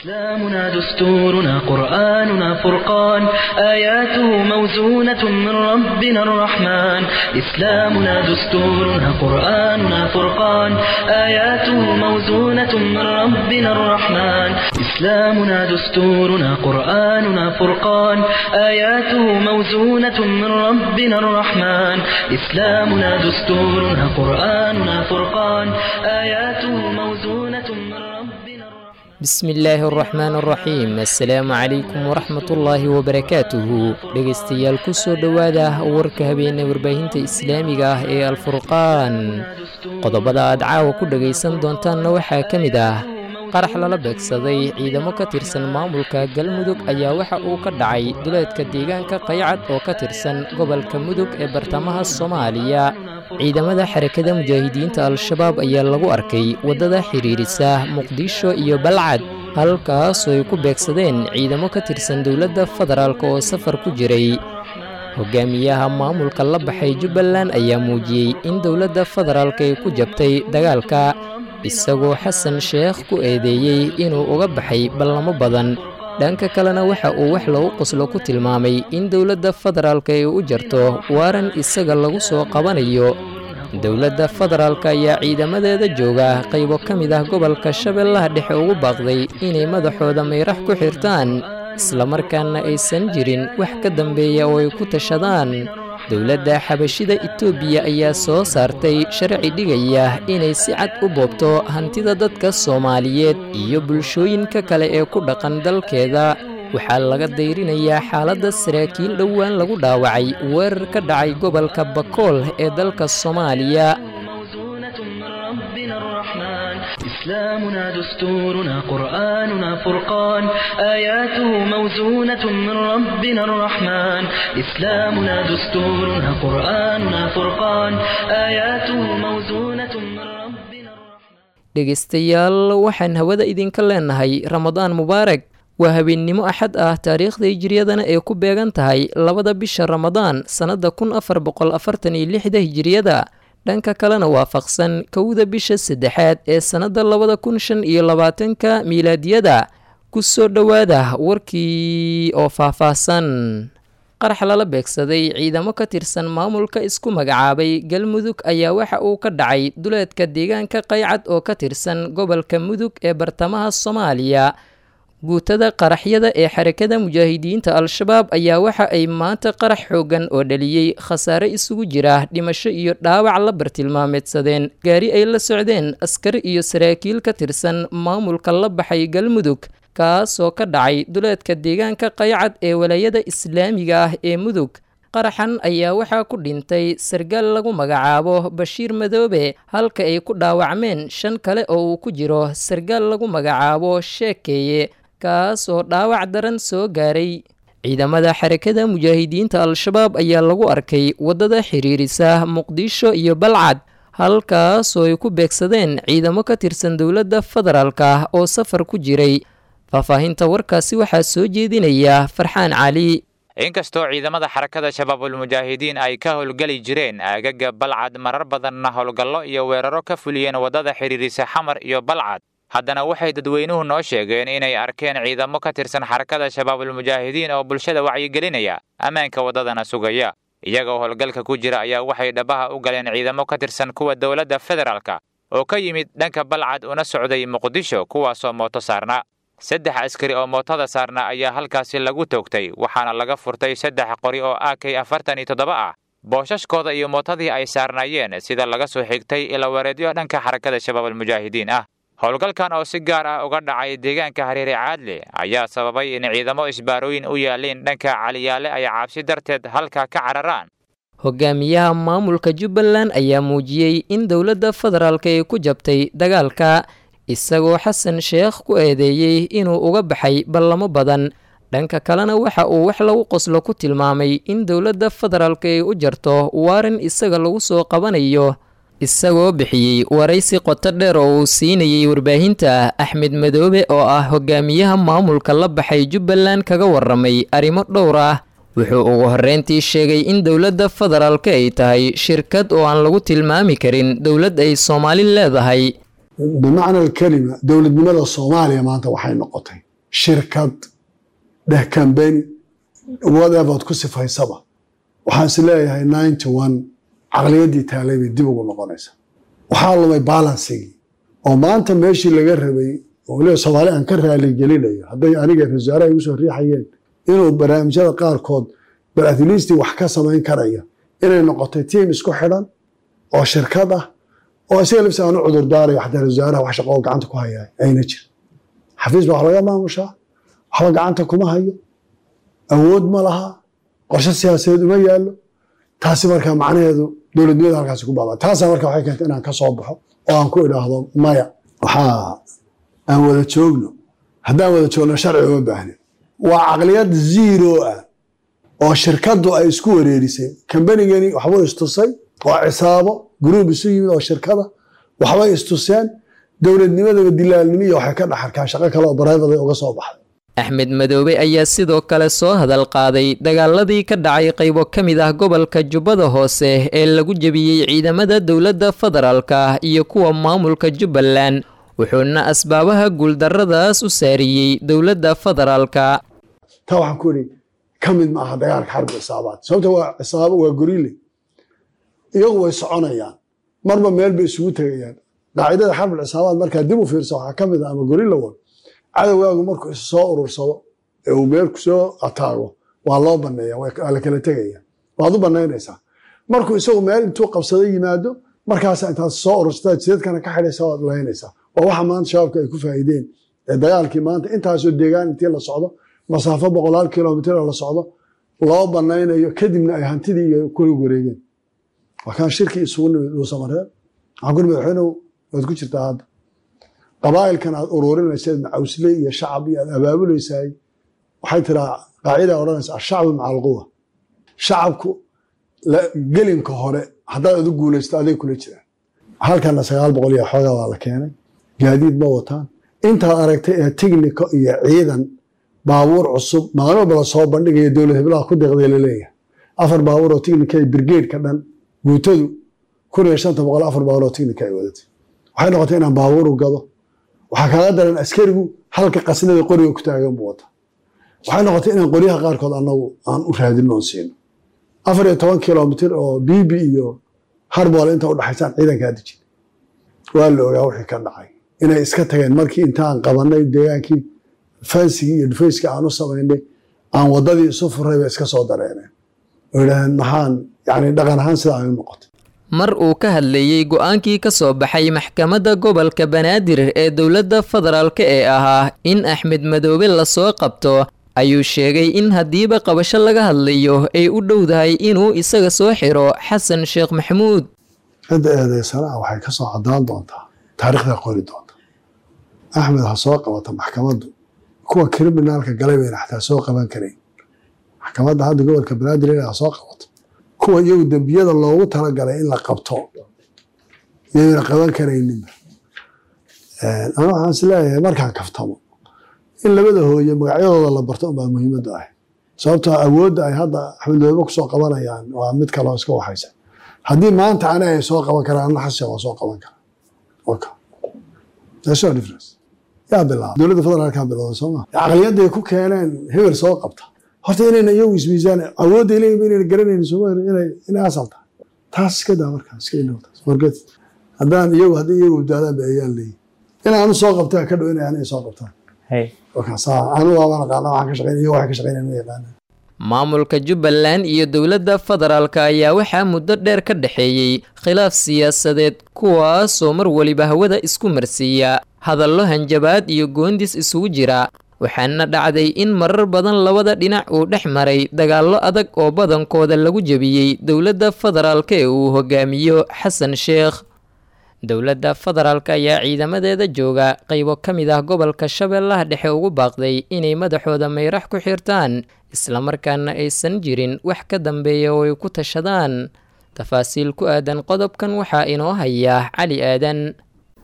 إسلامنا دستورنا قرآننا فرقان آياته موزونة من ربنا الرحمن إسلامنا دستورنا قرآننا فرقان آياته موزونة من ربنا الرحمن إسلامنا دستورنا قرآننا فرقان آياته موزونة من ربنا الرحمن إسلامنا دستورنا قرآننا فرقان آياته موزونة من ربنا الرحمن bismi illaahi araxmaan araxiim assalaamu calaykum waraxmatullaahi wabarakaatuhu dhegaystayaal ku soo dhowaada warka habeene warbaahinta islaamiga ah ee alfurqaan qodobada aad caawa ku dhegaysan doontaanna waxaa ka mid ah qarax lala beegsaday ciidamo ka tirsan maamulka galmudug ayaa waxa uu ka dhacay duleedka deegaanka qaycad oo ka tirsan gobolka mudug ee bartamaha soomaaliya ciidamada xarakada mujaahidiinta al-shabaab ayaa lagu arkay waddada xidhiirisa muqdisho iyo balcad halkaasoo ay ku beegsadeen ciidamo ka tirsan dowladda federaalk oo safar ku jiray hogaamiyaha maamulka la baxay jubbaland ayaa muujiyey in dowladda federaalk ay ku jabtay dagaalka isagoo xasan sheekh ku eedeeyey inuu uga baxay ballamo badan dhanka kalena waxa uu wax lagu qoslo ku tilmaamay in dowladda federaalk ay u jarto waaran isaga lagu soo qabanayo dowladda federaalk ayaa ciidamadeeda jooga qaybo ka mid ah gobolka shabeellaha dhexe ugu baaqday inay madaxooda mayrax ku xirtaan islamarkaana aysan jirin wax ka dambeeya oo ay ku tashadaan dowladda xabashida etoobiya ayaa soo saartay sharci dhigaya inay si cad u boobto hantida dadka soomaaliyeed iyo bulshooyinka kale ee ku dhaqan dalkeeda waxaa laga dayrinayaa xaaladda saraakiil dhowaan lagu dhaawacay weerar ka dhacay gobolka bakool ee dalka soomaaliya موزونة من ربنا الرحمن إسلامنا دستورنا قرآننا فرقان آياته موزونة من ربنا الرحمن إسلامنا دستورنا قرآننا فرقان آياته موزونة من ربنا الرحمن dhegaystayaal waxaan hawada idinka leenahay ramadaan mubaarag waa habeennimo axad ah taariikhda hijiriyadana ay ku beegan tahay labada bisha ramadaan sannadda kun afar boqol afartan iyo lixda hijiriyada dhanka kalena waafaqsan kowda bisha saddexaad ee sannadda labada kun shan iyo labaatanka miilaadiyada ku soo dhowaada warkii oo faahfaahsan qarax lala beegsaday ciidamo ka tirsan maamulka isku magacaabay galmudug ayaa waxa uu ka dhacay duleedka deegaanka qaycad oo ka tirsan gobolka mudug ee bartamaha soomaaliya guutada qaraxyada ee xarakada mujaahidiinta al-shabaab ayaa waxa ay maanta qarax xooggan oo dhaliyey khasaare isugu jira dhimasho iyo dhaawac la bartilmaameedsadeen gaari ay la socdeen askari iyo saraakiil ka tirsan maamulka la baxay galmudug kaasoo ka dhacay duleedka deegaanka qaycad ee walaayada islaamiga ah ee mudug qaraxan ayaa waxaa ku dhintay sargaal lagu magacaabo bashiir madoobe halka ay ku dhaawacmeen shan kale oo uu ku jiro sargaal lagu magacaabo sheekeeye kaasoo dhaawac daran soo gaaray ciidamada xarakada mujaahidiinta al-shabaab ayaa lagu arkay waddada xiriirisa muqdisho iyo balcad halkaasoo ay ku beegsadeen ciidamo ka tirsan dowladda federaalka oo safar ku jiray faahfaahinta warkaasi waxaa soo jeedinaya farxaan cali inkastoo ciidamada xarakada shabaabulmujaahidiin ay ka howlgeli jireen aagaga balcad marar badanna howlgallo iyo weeraro ka fuliyeen waddada xidhiirisa xamar iyo balcad haddana waxay dadweynuhu noo sheegeen inay arkeen ciidamo ka tirsan xarakada shabaabulmujaahidiin oo bulshada wacyigelinaya ammaanka waddadana sugaya iyagoo howlgalka ku jira ayaa waxay dhabaha u galeen ciidamo ka tirsan kuwa dowladda federaalka oo ka yimid dhanka balcad una socday muqdisho kuwaasoo mooto saarna saddex askari oo mootada saarna ayaa halkaasi lagu toogtay waxaana laga furtay saddex qori oo a k afartan iyo toddoba ah boosashkooda iyo mootadii ay saarnaayeen sida laga soo xigtay ilawareedyo dhanka xarakada shabaabulmujaahidiin ah howlgalkan oo si gaar ah uga dhacay deegaanka hareere caadle ayaa sababay in ciidamo isbaarooyin u yaaleen dhanka caliyaale ay caabsi darteed halka ka cararaan hogaamiyaha maamulka jubbaland ayaa muujiyey in dowladda federaalk ay ku jabtay dagaalka isagoo xasan sheekh ku eedeeyey inuu uga baxay ballamo badan dhanka kalena waxa uu wax lagu qoslo ku tilmaamay in dowladda federaalk ay u jarto waaran isaga lagu soo qabanayo isagoo bixiyey waraysi qoto dheer oo uu siinayey warbaahinta axmed madoobe oo ah hogaamiyaha maamulka la baxay jubbaland kaga waramay arrimo dhowr ah wuxuu ugu horreyntii sheegay in dowladda federaalka ay tahay shirkad oo aan lagu tilmaami karin dowlad ay soomaali leedahay bimacna alkelima dowladnimada soomaaliya maanta waxay noqotay shirkad dheh kambeni whatever ku sifaysaba waxaan is leeyahay ninety one caqliyaddii taalay bay dib ugu noqonaysa waxaa lumay balansigii oo maanta meeshii laga rabay oo waliba soomaali aan ka raaligelinayo hadday aniga wasaaraha igu soo riixayeen inuu barnaamijyada qaarkood bal atleastii wax ka samayn karaya inay noqotay tiim isku xidhan oo shirkad ah oo isaga lafsi aan u cudur daarayo xataa wasaaraha wax shaqo oo gacanta ku haya ayna jir xafiis baa wax laga maamushaa waxba gacanta kuma hayo awood ma laha qorshe siyaasadeed uma yaallo taasi marka macnaheedu dowladnimada halkaasi ku baaba taasa marka waxay keentay inaan ka soo baxo oo aan ku idhaahdo maya waxaa aan wada joogno haddaan wada joogno sharci uma baahnin waa caqliyad zero ah oo shirkaddu ay isku wareerisay kambanigani waxbuu istusay oo cisaabo gruub isu yimid oo shirkada waxbay istuseen dowladnimadaba dilaalnimo iyo waxay ka dhaxarkaan shaqo kale oo barayfada uga soo baxday axmed madoobe ayaa sidoo kale soo hadal qaaday dagaaladii ka dhacay qaybo ka mid ah gobolka jubbada hoose ee lagu jebiyey ciidamada dowladda federaalka iyo kuwa maamulka jubbaland wuxuuna asbaabaha guuldarradaas u saariyey dowladda federaalka taa waxaan ku idhi ka mid ma aha dagaalka xarbi cisaabaad sababta waa cisaabo waa gorile iyagu way soconayaan marba meel bay isugu tegayaan qaacidada xarbi cisaabaad markaa dib u fiirsa waxaa ka mid ah ama gorilla wad cadowgaagu markuu is soo urursado ee uu meel kusoo ataago waa loo baneeya waa la kala tegaya waad u banaynaysaa markuu isagu meel intuu qabsado yimaado markaasa intaad soo urursataa jidadkana ka xidhaysa waad laynaysaa waa waxa maanta shabaabka ay ku faa'iideen ee dagaalkii maanta intaasoo deegaan intii la socdo masaafo boqolaal kilomitr la socdo loo banaynayo kadibna ay hantidii iyo kuli wareegeen waa kaan shirkii isugu nimid uu samareen waxaan ku nimid madaxweynuhu waad ku jirtaa hadda qabaa'ilkan aad ururinaysaed macawsle iyo shacab iyo aad abaabulaysaay waxay tiraa qaacida odhanaysa ashacbu maca alquwa shacabku gelinka hore haddaad adu guulaysto aday kula jiraan halkana sagaal boqol iyo xoogaa waa la keenay gaadiid ma wataan intaad aragtay ee tignika iyo ciidan baabuur cusub maalin walba la soo bandhigaya dowlad heblaha ku deeqday laleeyahay afar baabuur oo tignika brigade-ka dhan guutadu kun iyo shanta boqol afar baabuur oo tignika ay wadatay waxay noqotay inaan baabuuru gado waxaa kaaga daran askarigu halka qasnada qoriga ku taagan buu wata waxay noqotay inaan qoryaha qaarkood anagu aan u raadino oon siino afar iyo toban kilomitr oo bibi iyo harbool inta udhaxaysaan ciidankaa dejin waa la ogaa wixii ka dhacay inay iska tageen markii intaan qabanay deegaankii fansigii iyo dhufayskii aan u samaynay aan wadadii isu furay bay iska soo dareeneen oo yidhahdeen maxaan yani dhaqan ahaan sida ay u noqotay mar uu ka hadlayey go-aankii ka soo baxay maxkamadda gobolka banaadir ee dowladda federaalka ee ahaa in axmed madoobe lasoo qabto ayuu sheegay in haddiiba qabasho laga hadlayo ay u dhowdahay inuu isaga soo xiro xasan sheekh maxamuud cidda eedeysanaha waxay ka soo cadaan doontaa taariikhda qori doonta axmed ha soo qabata maxkamaddu kuwa kriminaalka galay bayna xataa soo qaban karayn maxkamadda hadda gobolka banaadir inay ha soo qabato kuwa iyagu dembiyada loogu talagalay in la qabto yayna qaban karayninba ana waxaan is leeyahay markaan kaftamo in labada hooye magacyadooda la barto unbaa muhiimadda ah sababtoo awoodda ay hadda axmed madoobe kusoo qabanayaan waa mid kaleo iska waxaysa haddii maanta ani ay soo qaban karaan ana xashe waa soo qaban karaa waka that's no difference yaa bilaaba dowladda federaalkaa bilowda soo maa caqliyadday ku keeneen hebel soo qabta horta inayna iyagu ismiisaan awoodday leeyihin inayna garanaynin sooma inay inay asal tahay taas iska daa markaa iska ilow taas forget haddaan iyagu haddii iyagu badbaadaan ba ayaan leeyihin in aanu soo qabtaa ka dhow inay aniga soo qabtaan maamulka jubbaland iyo dowladda federaalka ayaa waxaa muddo dheer ka dhexeeyey khilaaf siyaasadeed kuwaasoo mar weliba hawada isku marsiiya hadallo hanjabaad iyo goondis isugu jira waxaana dhacday in marar badan labada dhinac uu dhex maray dagaallo adag oo badankooda lagu jebiyey dowladda federaalka ee uu hogaamiyo xasan sheekh dowladda federaalka ayaa ciidamadeeda jooga qaybo ka mid ah gobolka shabeellaha dhexe ugu baaqday inay madaxooda mayrax ku xirtaan islamarkaana aysan jirin wax ka dambeeya oo ay ku tashadaan tafaasiil ku aadan qodobkan waxaa inoo haya cali aadan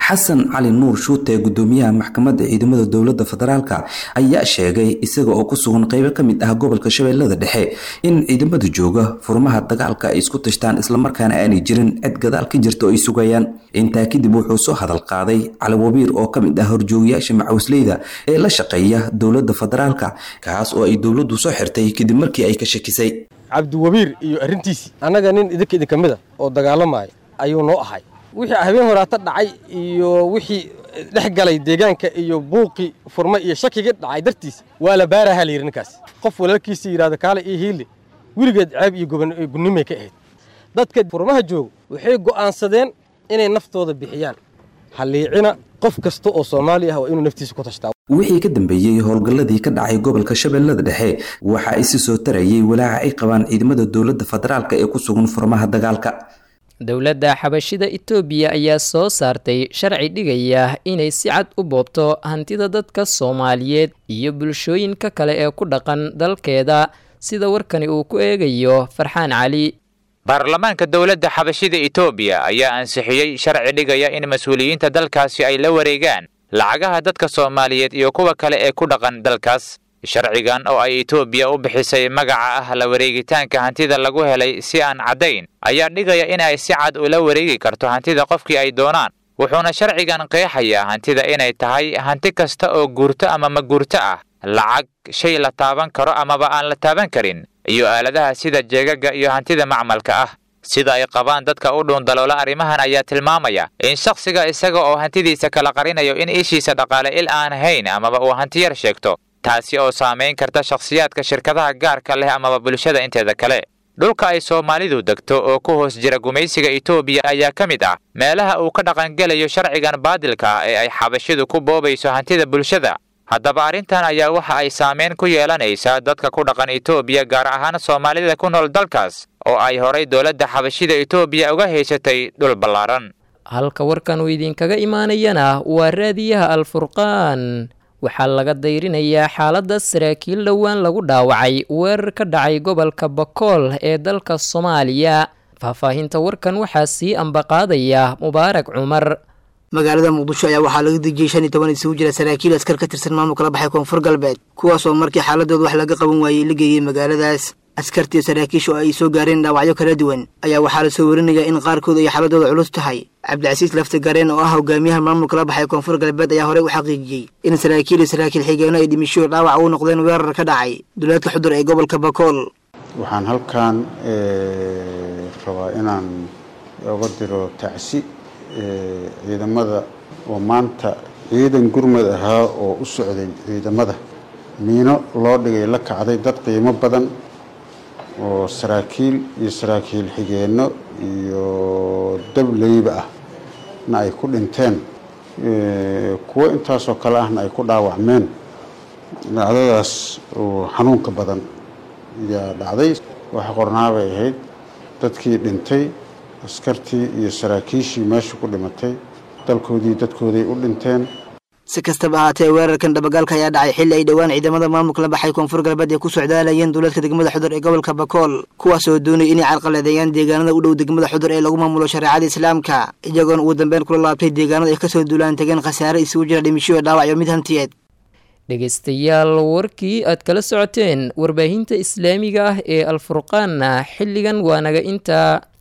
xasan cali nuur shuute gudoomiyaha maxkamadda ciidamada dowladda federaalka ayaa sheegay isaga oo ku sugan qeybo ka mid ah gobolka shabeellada dhexe in ciidamada jooga furmaha dagaalka ay isku tashtaan islamarkaana aanay jirin cid gadaal ka jirta oo ay sugayaan intaa kadib wuxuu soo hadal qaaday cali wabiir oo ka mid ah horjoogayaasha macawisleyda ee la shaqeeya dowladda federaalka kaas oo ay dowladdu soo xirtay kadib markii ay ka shakisay cabdiwabiir iyo arrintiisii annaga nin idinka idinka mid a oo dagaalamaya ayuu noo ahay wixii habeen horaata dhacay iyo wixii dhex galay deegaanka iyo buuqii furma iyo shakigii dhacay dartiis waa la baaraha la yidhi ninkaas qof walaalkiisa yidhahdo kaale iyo hiili weligeed ceeb iyo gunnimay ka ahayd dadka furmaha jooga waxay go'aansadeen inay naftooda bixiyaan halliicina qof kasta oo soomaali ah waa inuu naftiisa ku tashtaa wixii ka dambeeyey howlgalladii ka dhacay gobolka shabeellada dhexe waxa ay si soo tarayay walaaca ay qabaan ciidamada dowladda federaalka ee ku sugan furmaha dagaalka dowladda xabashida itoobiya ayaa soo saartay sharci dhigaya inay si cad u boobto hantida dadka soomaaliyeed iyo bulshooyinka kale ee ku dhaqan dalkeeda sida warkani uu ku eegayo farxaan cali baarlamaanka dowladda xabashida itoobiya ayaa ansixiyey sharci dhigaya in mas-uuliyiinta dalkaasi ay la wareegaan lacagaha dadka soomaaliyeed iyo kuwa kale ee ku dhaqan dalkaas sharcigan oo ay itoobiya u bixisay magaca ah la wareegitaanka hantida lagu helay si aan caddayn ayaa dhigaya in ay si cad ula wareegi karto hantida qofkii ay doonaan wuxuuna sharcigan qeexayaa hantida inay tahay hanti kasta oo guurto ama ma guurto ah lacag shay la taaban karo amaba aan la taaban karin iyo aaladaha sida jeegaga iyo hantida macmalka ah sida ay qabaan dadka u dhuundaloola arrimahan ayaa tilmaamaya in shakhsiga isaga oo hantidiisa kala qarinayo in ishiisa dhaqaale il aan hayn amaba uu hantiyar sheegto taasi oo saamayn karta shakhsiyaadka shirkadaha gaarka leh amaba bulshada inteeda kale dhulka ay soomaalidu degto oo ku hoos jira gumaysiga itoobiya ayaa ka mid ah meelaha uu ka dhaqangelayo sharcigan baadilka ah ee ay xabashidu ku boobayso hantida bulshada haddaba arrintan ayaa waxa ay saameyn ku yeelanaysaa dadka ku dhaqan itoobiya gaar ahaan soomaalida ku nool dalkaas oo ay horay dowladda xabashida itoobiya uga haysatay dhul ballaaran halka warkan uu idinkaga imaanayana waa raadiyaha alfurqaan waxaa laga dayrinayaa xaaladda saraakiil dhowaan lagu dhaawacay weerar ka dhacay gobolka bakool ee dalka soomaaliya faahfaahinta warkan waxaa sii ambaqaadaya mubaarak cumar magaalada muqdisho ayaa waxaa laga dejiyey shan iyo toban isugu jira saraakiil askar ka tirsan maamulka la baxay koonfur galbeed kuwaas oo markii xaaladooda wax laga qaban waayey la geeyey magaaladaas askartii saraakiisha oo ay soo gaareen dhaawacyo kala duwan ayaa waxaa la soo warinayaa in qaarkood ay xaaladooda culus tahay cabdicasiis lafti gareen oo ah hogaamiyaha maamulka la baxay koonfur galbeed ayaa horey u xaqiijiyey in saraakiil iyo saraakiil xigeenno ay dhimisho dhaawac u noqdeen weerar ka dhacay duleedka xudur ee gobolka bakool waxaan halkan rabaa inaan oga diro tacsi ciidamada oo maanta ciidan gurmad ahaa oo u socday ciidamada miino loo dhigay la kacday dad qiimo badan oo saraakiil iyo saraakiil xigeenno iyo dableyba ah na ay ku dhinteen kuwo intaasoo kale ahna ay ku dhaawacmeen dhacdadaas oo xanuunka badan ayaa dhacday waxa qornaabay ahayd dadkii dhintay askartii iyo saraakiishii meesha ku dhimatay dalkoodii dadkooday u dhinteen si kastaba ahaatee weerarkan dhabagaalka ayaa dhacay xilli ay dhowaan ciidamada maamulka la baxay koonfur galbeed ay ku socdaalayeen duleedka degmada xudur ee gobolka bakool kuwaas oo doonay inay carqaladeeyaan deegaanada u dhow degmada xudur ee lagu maamulo shareecada islaamka iyagoona ugu dambeyn kula laabtay deegaanada ay kasoo duulaan tegeen khasaare isugu jira dhimisho dhaawacyo mid hantiyeed dhegaystayaal warkii aad kala socoteen warbaahinta islaamiga ah ee alfurqaanna xilligan waa naga intaa